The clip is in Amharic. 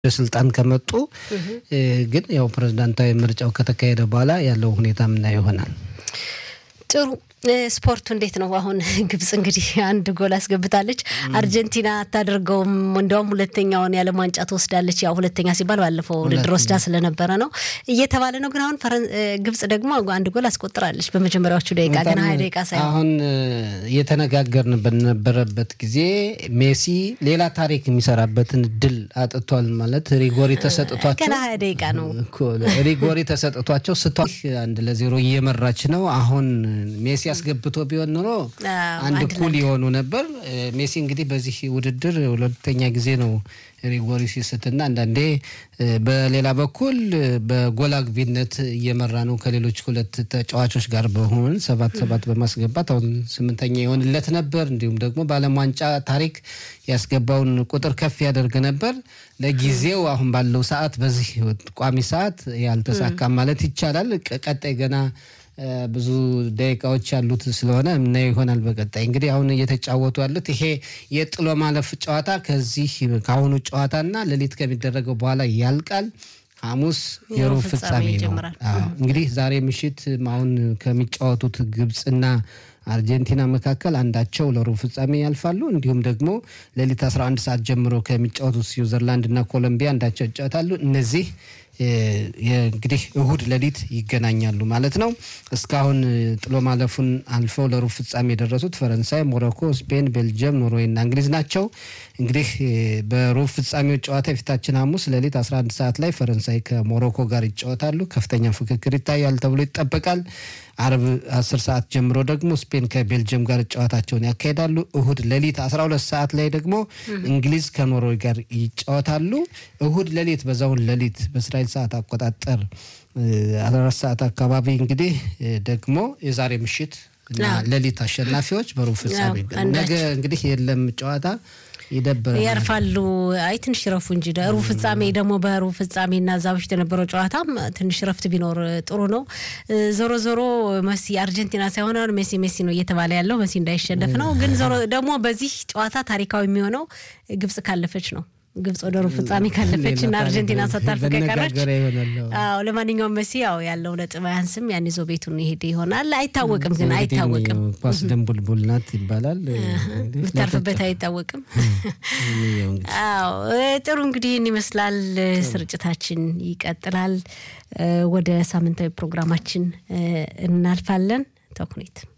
ወደ ስልጣን ከመጡ ግን ያው ፕሬዝዳንታዊ ምርጫው ከተካሄደ በኋላ ያለው ሁኔታ ምናየው ይሆናል። ጥሩ ስፖርቱ እንዴት ነው? አሁን ግብጽ እንግዲህ አንድ ጎል አስገብታለች። አርጀንቲና አታደርገውም፣ እንዲያውም ሁለተኛውን የዓለም ዋንጫ ትወስዳለች። ያው ሁለተኛ ሲባል ባለፈው ውድድር ወስዳ ስለነበረ ነው እየተባለ ነው። ግን አሁን ግብጽ ደግሞ አንድ ጎል አስቆጥራለች በመጀመሪያዎቹ ደቂቃ ገና ሀያ ደቂቃ ሳይሆን አሁን እየተነጋገርን በነበረበት ጊዜ ሜሲ ሌላ ታሪክ የሚሰራበትን ድል አጥቷል። ማለት ሪጎሪ ተሰጥቷቸው ገና ሀያ ደቂቃ ነው ሪጎሪ ተሰጥቷቸው ስቷ አንድ ለዜሮ እየመራች ነው አሁን ሜሲ አስገብቶ ቢሆን ኖሮ አንድ እኩል የሆኑ ነበር። ሜሲ እንግዲህ በዚህ ውድድር ሁለተኛ ጊዜ ነው ሪጎሪ ሲስትና አንዳንዴ በሌላ በኩል በጎል አግቢነት እየመራ ነው ከሌሎች ሁለት ተጫዋቾች ጋር በሆን ሰባት ሰባት በማስገባት አሁን ስምንተኛ የሆንለት ነበር። እንዲሁም ደግሞ በዓለም ዋንጫ ታሪክ ያስገባውን ቁጥር ከፍ ያደርግ ነበር። ለጊዜው አሁን ባለው ሰዓት በዚህ ቋሚ ሰዓት ያልተሳካም ማለት ይቻላል። ቀጣይ ገና ብዙ ደቂቃዎች ያሉት ስለሆነ ምናየው ይሆናል። በቀጣይ እንግዲህ አሁን እየተጫወቱ ያሉት ይሄ የጥሎ ማለፍ ጨዋታ ከዚህ ከአሁኑ ጨዋታና ሌሊት ከሚደረገው በኋላ ያልቃል። ሐሙስ የሩብ ፍጻሜ ነው። እንግዲህ ዛሬ ምሽት አሁን ከሚጫወቱት ግብፅና አርጀንቲና መካከል አንዳቸው ለሩብ ፍጻሜ ያልፋሉ። እንዲሁም ደግሞ ሌሊት 11 ሰዓት ጀምሮ ከሚጫወቱት ስዊዘርላንድ እና ኮሎምቢያ አንዳቸው ይጫወታሉ። እነዚህ እንግዲህ እሁድ ሌሊት ይገናኛሉ ማለት ነው። እስካሁን ጥሎ ማለፉን አልፈው ለሩብ ፍጻሜ የደረሱት ፈረንሳይ፣ ሞሮኮ፣ ስፔን፣ ቤልጅየም፣ ኖርዌይ እና እንግሊዝ ናቸው። እንግዲህ በሩብ ፍጻሜው ጨዋታ የፊታችን ሐሙስ ሌሊት 11 ሰዓት ላይ ፈረንሳይ ከሞሮኮ ጋር ይጫወታሉ። ከፍተኛ ፍክክር ይታያል ተብሎ ይጠበቃል። አርብ 10 ሰዓት ጀምሮ ደግሞ ስፔን ከቤልጅየም ጋር ጨዋታቸውን ያካሂዳሉ። እሁድ ሌሊት 12 ሰዓት ላይ ደግሞ እንግሊዝ ከኖርዌይ ጋር ይጫወታሉ። እሁድ ሌሊት በዛውን ሌሊት በእስራኤል ሰዓት አቆጣጠር 14 ሰዓት አካባቢ እንግዲህ ደግሞ የዛሬ ምሽት እና ሌሊት አሸናፊዎች በሩብ ፍጻሜ ነገ እንግዲህ የለም ጨዋታ ይደብራል። ያርፋሉ። አይ ትንሽ ረፉ እንጂ ሩብ ፍጻሜ ደግሞ በሩብ ፍጻሜ እና እዛ በፊት የነበረው ጨዋታም ትንሽ ረፍት ቢኖር ጥሩ ነው። ዞሮ ዞሮ መሲ አርጀንቲና ሳይሆን ሜሲ ሜሲ ነው እየተባለ ያለው መሲ እንዳይሸነፍ ነው። ግን ዞሮ ደግሞ በዚህ ጨዋታ ታሪካዊ የሚሆነው ግብጽ ካለፈች ነው። ግብጽ ወደ ሩብ ፍጻሜ ካለፈች እና አርጀንቲና ሳታልፍ ከቀረች፣ አዎ ለማንኛውም መሲ ያው ያለው ነጥብ አያንስም። ያን ይዞ ቤቱን ይሄድ ይሆናል። አይታወቅም፣ ግን አይታወቅም። ኳስ ድንቡልቡል ናት ይባላል። ብታርፍበት አይታወቅም። አዎ ጥሩ እንግዲህ ይህን ይመስላል። ስርጭታችን ይቀጥላል። ወደ ሳምንታዊ ፕሮግራማችን እናልፋለን። ተኩኔት